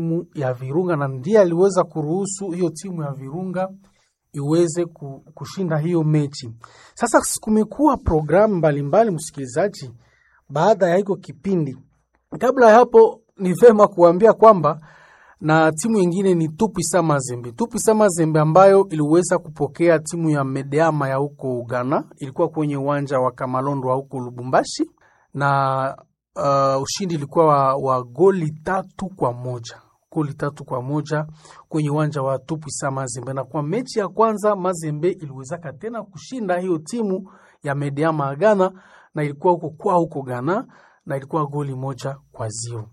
timu ya Virunga na ndiye aliweza kuruhusu hiyo timu ya Virunga iweze kushinda hiyo mechi. Sasa kumekuwa programu mbalimbali, msikilizaji, baada ya hiko kipindi. Kabla ya hapo, ni vema kuambia kwamba na timu ingine ni Tupisa Mazembe. Tupisa Mazembe ambayo iliweza kupokea timu ya Medeama ya huko Ghana, ilikuwa kwenye uwanja wa Kamalondo wa huko Lubumbashi na uh, ushindi ilikuwa wa, wa goli tatu kwa moja goli tatu kwa moja kwenye uwanja wa Tupisa Mazembe. Na kwa mechi ya kwanza Mazembe iliwezaka tena kushinda hiyo timu ya Medeama ya Ghana, na ilikuwa huko kwa huko Ghana na ilikuwa goli moja kwa zero.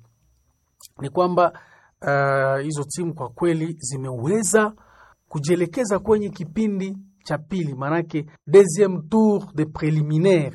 Ni kwamba uh, hizo timu kwa kweli zimeweza kujielekeza kwenye kipindi cha pili, manake deuxième tour de préliminaire,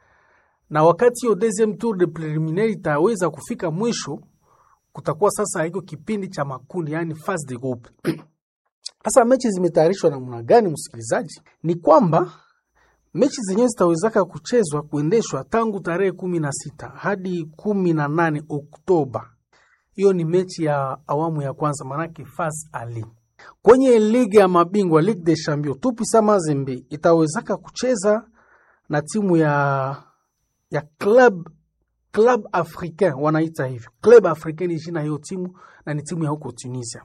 na wakati hiyo deuxième tour de préliminaire itaweza kufika mwisho kutakuwa sasa hiko kipindi cha makundi, yani phase de groupe. Sasa mechi zimetayarishwa namna gani, msikilizaji? Ni kwamba mechi zenyewe zitawezaka kuchezwa kuendeshwa tangu tarehe kumi na sita hadi kumi na nane Oktoba. Hiyo ni mechi ya awamu ya kwanza, manake phase ali. Kwenye ligi ya mabingwa Ligue des Champions, Tupisa Mazembe itawezaka kucheza na timu ya ya club Club Africain wanaita hivyo. Club Africain ni jina hiyo timu na ni timu ya huko Tunisia.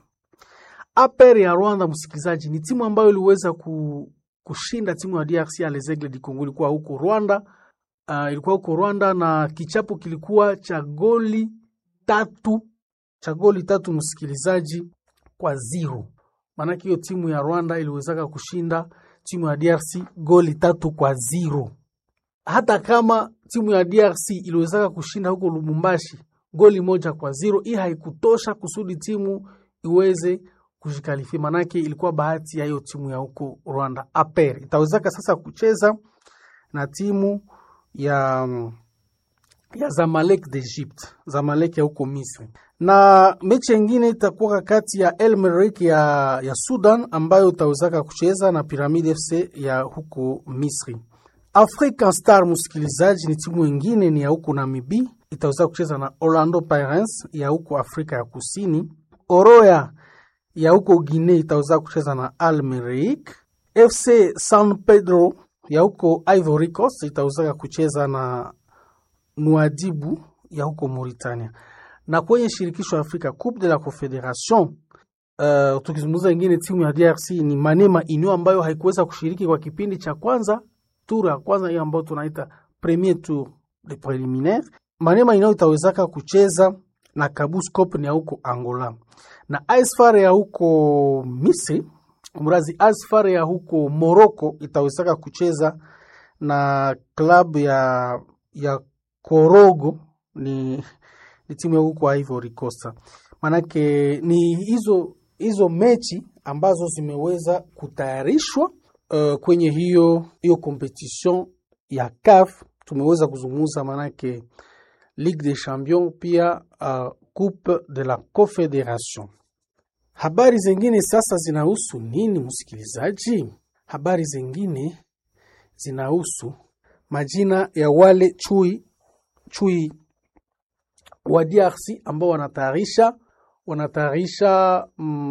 APR ya Rwanda, msikilizaji, ni timu ambayo iliweza ku, kushinda timu ya DRC ya Les Aigles du Congo, ilikuwa huko Rwanda. Uh, ilikuwa huko Rwanda na kichapo kilikuwa cha goli tatu cha goli tatu, msikilizaji, kwa zero. Maanake hiyo timu ya Rwanda iliwezaka kushinda timu ya DRC goli tatu kwa zero hata kama timu ya DRC iliwezaka kushinda huko Lubumbashi goli moja kwa zero, hii haikutosha kusudi timu iweze kujikalifia, manake ilikuwa bahati ya hiyo timu ya huko Rwanda. APR itawezaka sasa kucheza na timu ya ya Zamalek d'Egypte, Zamalek ya huko Misri, na mechi nyingine itakuwa kati ya El Merreikh ya, ya Sudan ambayo itawezaka kucheza na Pyramid FC ya huko Misri. African Star msikilizaji, ni timu ingine ni ya huko Namibi, itaweza kucheza na Orlando Pirates ya huko Afrika ya Kusini. Oroya ya huko Guinea itaweza kucheza na Al Merreikh. FC San Pedro ya huko Ivory Coast itaweza kucheza na Nouadhibou ya huko Mauritania. Na kwenye shirikisho ya Afrika Coupe de la Confederation uh, tukizungumza ingine timu ya DRC ni Manema Union ambayo haikuweza kushiriki kwa kipindi cha kwanza tour ya kwanza hiyo ambayo tunaita premier tour de preliminaire. Manema inayo itawezaka kucheza na Kabus Cop ni ya huko Angola, na Asfar ya huko Misri, mrazi Asfar ya huko Morocco itawezaka kucheza na klabu ya ya Korogo, ni, ni timu ya huko Ivory Coast. Manake ni hizo hizo mechi ambazo zimeweza kutayarishwa Uh, kwenye hiyo hiyo competition ya CAF tumeweza kuzungumza, manake Ligue des Champions pia uh, Coupe de la Confederation. Habari zingine sasa zinahusu nini, msikilizaji? Habari zingine zinahusu majina ya wale chui chui wa DRC ambao wanatayarisha wanatayarisha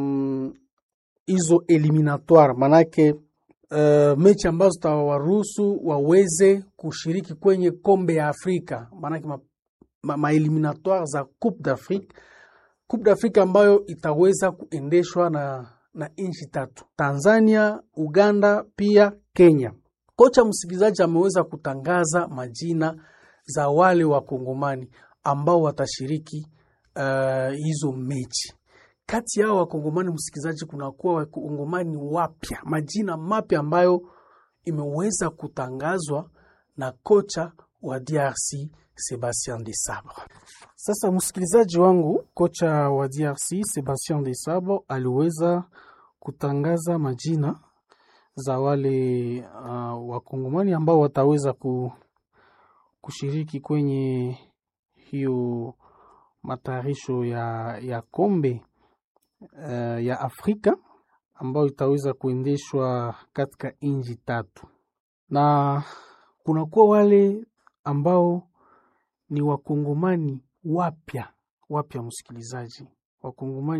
hizo mm, eliminatoire manake Uh, mechi ambazo zitawaruhusu waweze kushiriki kwenye kombe ya Afrika, maanake maeliminatoire ma, ma za Coupe d'Afrique, Coupe d'Afrique ambayo itaweza kuendeshwa na, na nchi tatu: Tanzania, Uganda pia Kenya. Kocha msikilizaji ameweza kutangaza majina za wale wakongomani ambao watashiriki uh, hizo mechi kati yao wakongomani msikilizaji, kunakuwa wakongomani wapya, majina mapya ambayo imeweza kutangazwa na kocha wa DRC Sebastien de Sabre. Sasa msikilizaji wangu, kocha wa DRC Sebastien de Sabre aliweza kutangaza majina za wale uh, wakongomani ambao wataweza kushiriki kwenye hiyo matayarisho ya, ya kombe Uh, ya Afrika ambayo itaweza kuendeshwa katika nchi tatu, na kunakuwa wale ambao ni wakongomani wapya wapya, msikilizaji, wakongomani